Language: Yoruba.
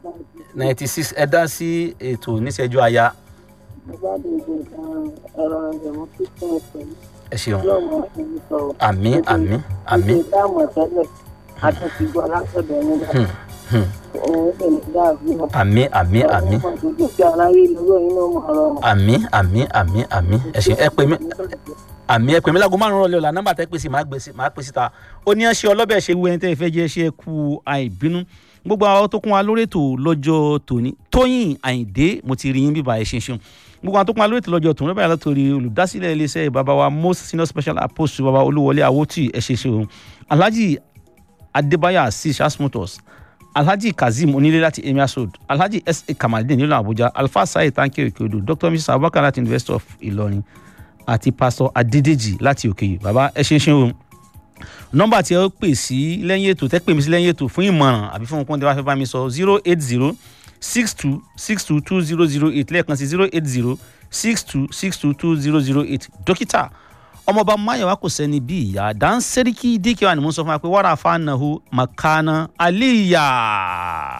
ninety six ẹ dá sí ètò níṣẹ́jú aya mo bá dé ìgbè kan ẹ̀rọ ìjọba kíkún ẹ̀sẹ̀ ẹ ṣeun lọ́wọ́ ẹni sọ̀rọ̀. àmì àmì àmì ìgbè táwọn tẹ́lẹ̀ àtúntì gbọ́ látọ̀dọ̀ ẹni dá. hmm, òun sì ní dáàbí wọn. àmì àmì àmì ọmọ tó dùkẹ́ aláyé lọ́wọ́ yín ló mọ̀ ọ́rọ́. àmì àmì àmì àmì ẹ ṣeun ẹ pè mí àmì ẹ pè mí láago márùn-ún rọ̀lẹ́ ọ̀la nọ́mbà tẹ́ pè sí máa gbé sí máa pè síta ó ní ẹ ṣe ọlọ́bẹ̀ ṣe wú ẹni tẹ́ ẹ fẹ́ jẹ́ ṣe kú àìbínú gbogbo àwọn tó kún wa lórí ètò lọ́jọ́ tòní tóyìn àyìndé mo ti rí yín bíbá ẹ ṣe ṣeun gbogbo àwọn tó kún wa lórí ètò lọ́jọ́ tòní báyìí látòrí olùdásílẹ̀ iléeṣẹ́ bàbá wa most senior special apostle bàbá olúwọlé awótì ẹ ṣe ṣeun alhaji adébáyà asis asmutus alhaji kazeem onílé láti emirs road alhaji sa kamalidin nílùú abuja alfa saheed tanke okeodo dr mrs abubakar láti university of ìlọrin àti pastor adédèjì láti òkèyè bàbá ẹ ṣe ṣeun o nọ́mbà tí ẹ ó pè sí lẹ́yìn ètò tẹ́ pè mí sí lẹ́yìn ètò fún ìmọ̀ràn àbí fún nǹkan tí wàá fẹ́ bá mi sọ zero eight zero six two six two two zero zero eight lẹ́ẹ̀kan sí zero eight zero six two six two two zero zero eight dókítà ọmọọba mayowa kò sẹ́ni bí ìyá dáńsẹ́ríkì díkẹ́wà ni mo ń sọ fún wa pé wàrà fanahu makana aliya.